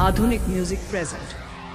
Aadhunik Music present.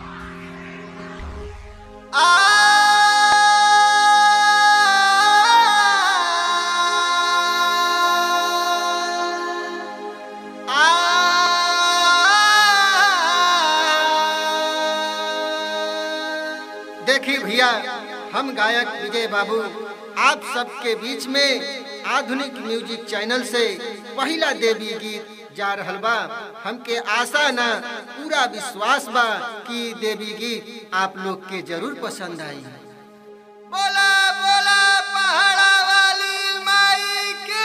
देखिए भैया हम गायक विजय बाबू आप सबके बीच में आधुनिक म्यूजिक चैनल से पहला देवी गीत जा रहल बा हमके आशा ना पूरा विश्वास बा कि देवी गीत आप लोग के जरूर पसंद आई बोला बोला पहाड़ा वाली माई की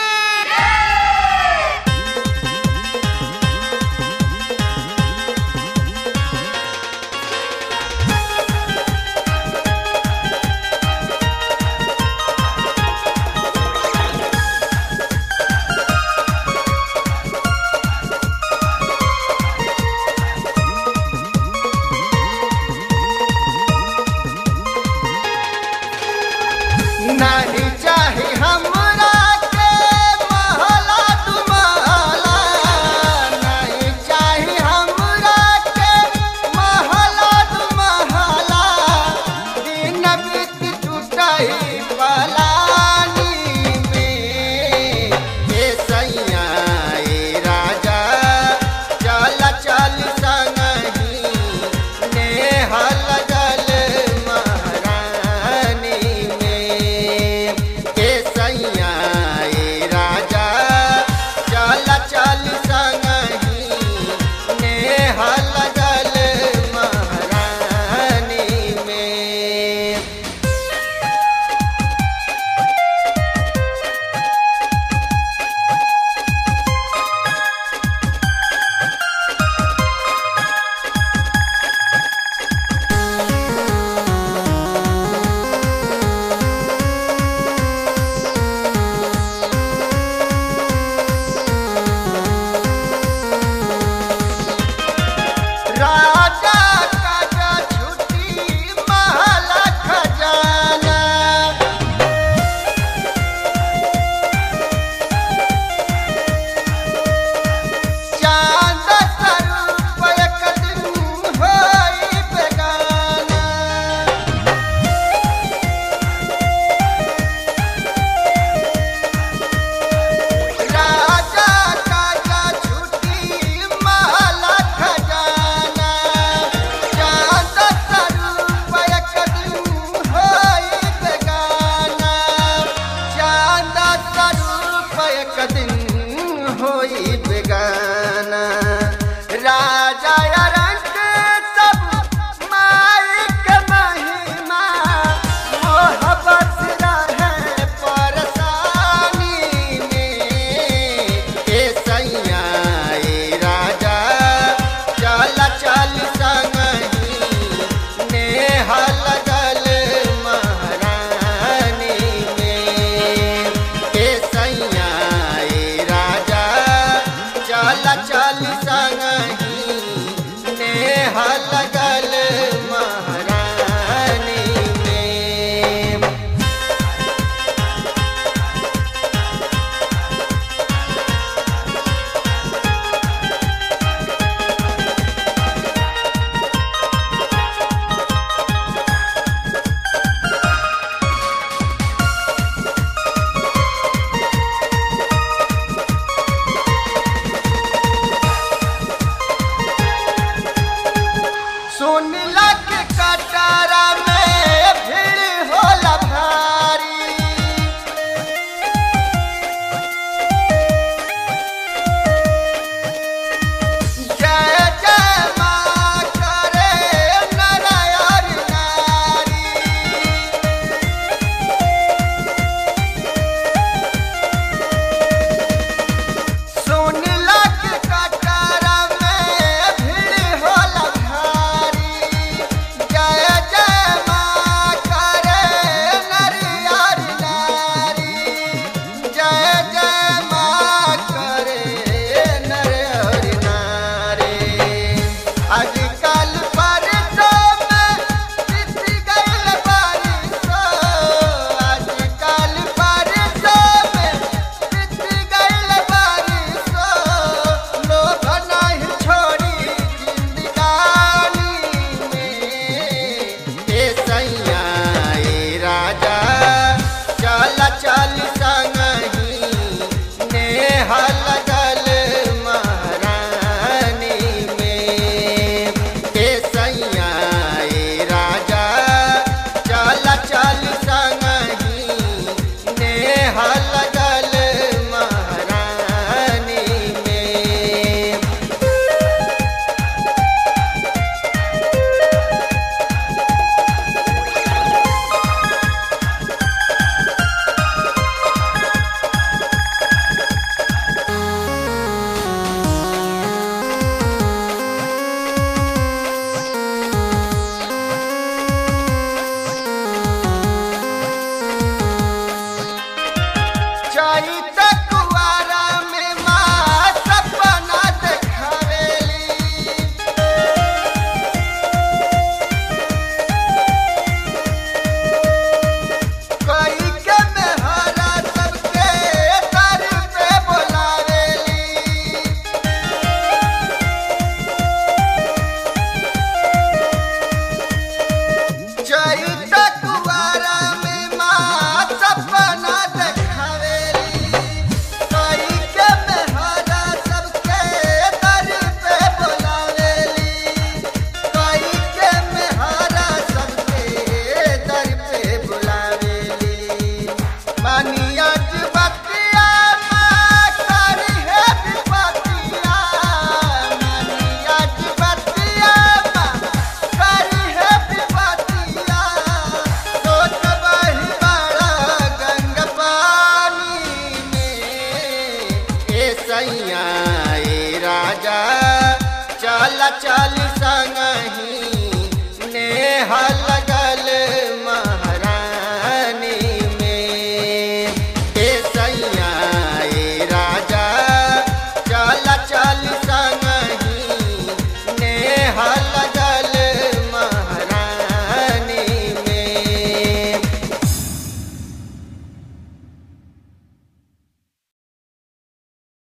नहीं चाहे हमरा के महला दुमाला नहीं चाहे हमरा के महला दुमाला दिन बीत टूटही पलानी में हे सैया ए राजा चल चल संगही नेहल जल महारानी में हे सैया ए राजा चल चल संगही नेहल